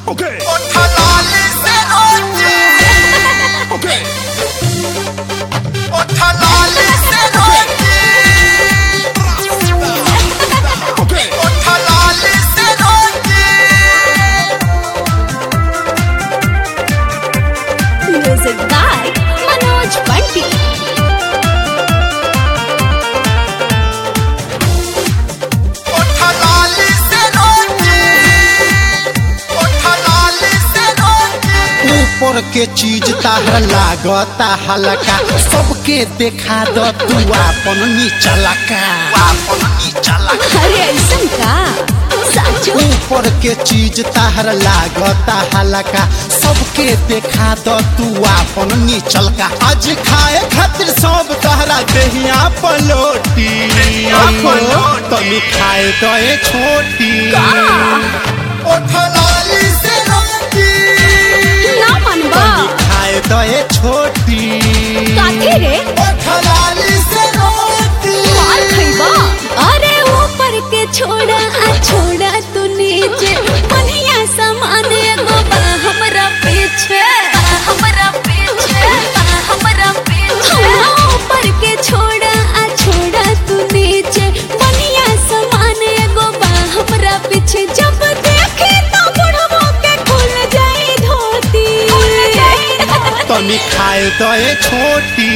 Okay. Otalali se oye. Okay. Otalali se oye. Okay. Otalali se oye. Music by Manoj Bunty. Otalali se oye. Otalali se oye. ऊपर के चीज ताहर लागता हल्का सबके देखा द तू अपन नीचला का अपन नीचला अरे ऐसन का साचो ऊपर के चीज ताहर लागता हल्का सबके देखा द तू अपन नीचल का आज खाए खातिर सब तहरा देहिया पलोटी तनी खाए तो ए छोटी Otalali se oye. ना मनबा तनी खाए तो ए छोटी काथे रे Otalali se oye. मार खइबा अरे ऊपर के छोड़ा आ छोड़ा तू नीचे बढ़िया सामान एगो बा हमरा पीछे बा हमरा पीछे बा हमरा पीछे ऊपर के छोड़ा आ छोड़ा तू नीचे बढ़िया सामान एगो बा हमरा पीछे जब देखे तो बुढ़बो के खुल जाई धोती खुल जाई तनी खाए तो ए छोटी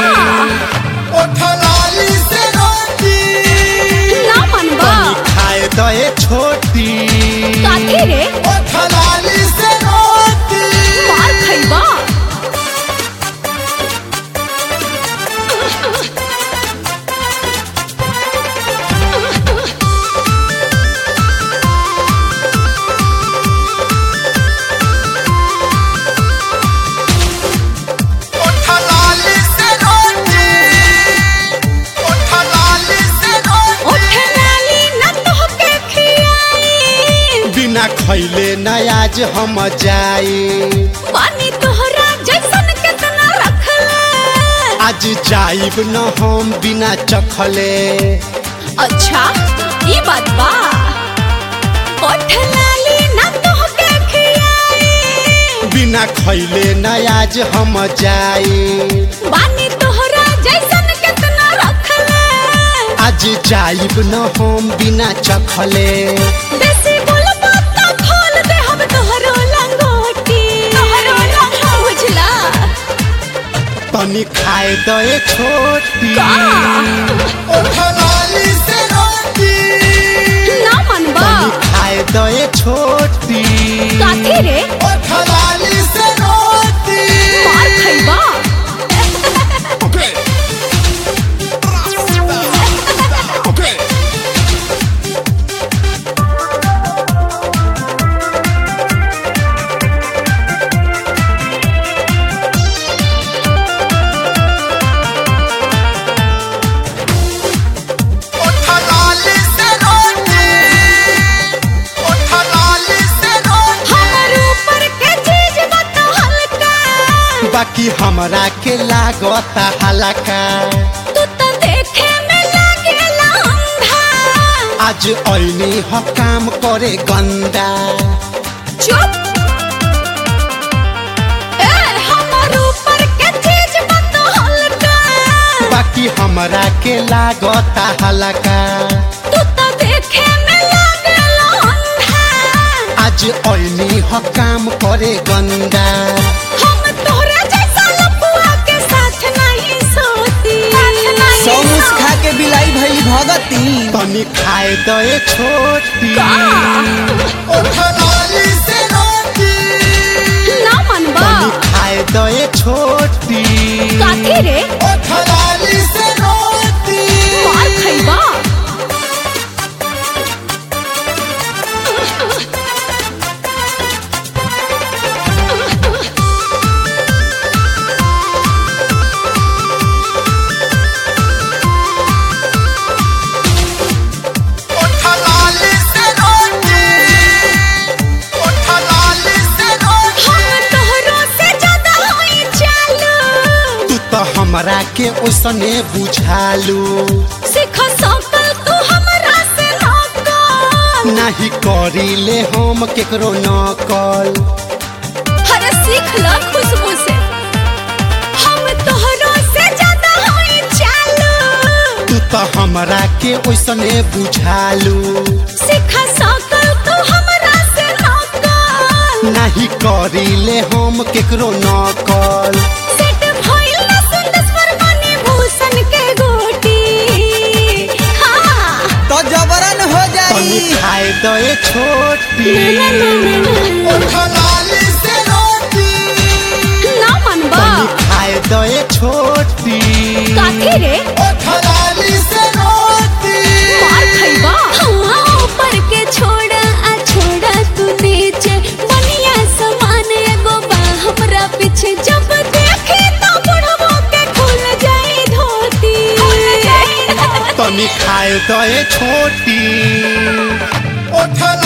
Otalali se oye. ना मनबा तनी खाए तो ए छोटी काथे रे Otalali se oye. मार खइबा Otalali se oye. Otalali se oye. ओठे नाली न तोहके खियाई बिना खैले न आज हम जाई पानी तोहरा जैसन केतना रखले आज जाइब न हम बिना चखले अच्छा ई बात बा ओठे नाली न तोहके खियाई बिना खैले न आज हम जाई पानी तोहरा जैसन केतना रखले आज जाइब न हम बिना चखले बेसी बोलबा त खोल दे हम तोहरो लंगोटी तोहरो लंगोटी बुझला तनी खाए तो ए छोटी Otalali se oye. ना मनबा तनी खाए तो ए छोटी काथे रे Otalali se oye. मार खइबा Okay. Okay. Otalali se oye. Otalali se oye. हमर ऊपर के चीज बता हल्का बाकी हमरा के लागता हल्का तू तो देखे में लागेला अंधा आज ऐनी ह काम करे गंदा चुप ए हमर ऊपर के चीज बता हल्का बाकी हमरा के लागता हल्का तू तो देखे में लागेला अंधा आज ऐनी ह काम करे गंदा हम तोहरा जैसा लपुआ के साथ नहीं सोती सौमुस खा के बिलाई भई भगती तनी खाए तो ए छोटी Otalali se oye. ना मनबा तनी खाए तो ए छोटी काथे रे Otalali se oye. मार खइबा Otalali se oye. Otalali se oye. हम तोहरो से ज्यादा होई चालू तू तो हमरा के ओसने बुझालू सिख सकल तू हमरा से नौकर नाही करीले हम केकरो नकल हर सीख ल खुशबू से हम तोहरो से ज्यादा होई चालू तू तो हमरा के ओइसने बुझालू सीखा सकल तू हमरा से नकल नाही करीले हम केकरो नकल सेट भइल ना सुंदर मणि भूषण के गोटी हाँ तो जबरन हो तनी जाई खाए दे छोटी ना ना ना ना उठलाली से रोटी ना मनबा तनी खाए दे छोटी काथी रे उठलाली से रोटी मार खइबा हाँ ऊपर के छोड़ा आ छोड़ा तू नीचे बनिया समान एगो बा हमरा पीछे जब देखे तो बुढ़बो के खुल जाई धोती तनी खाए दे छोटी उठलाली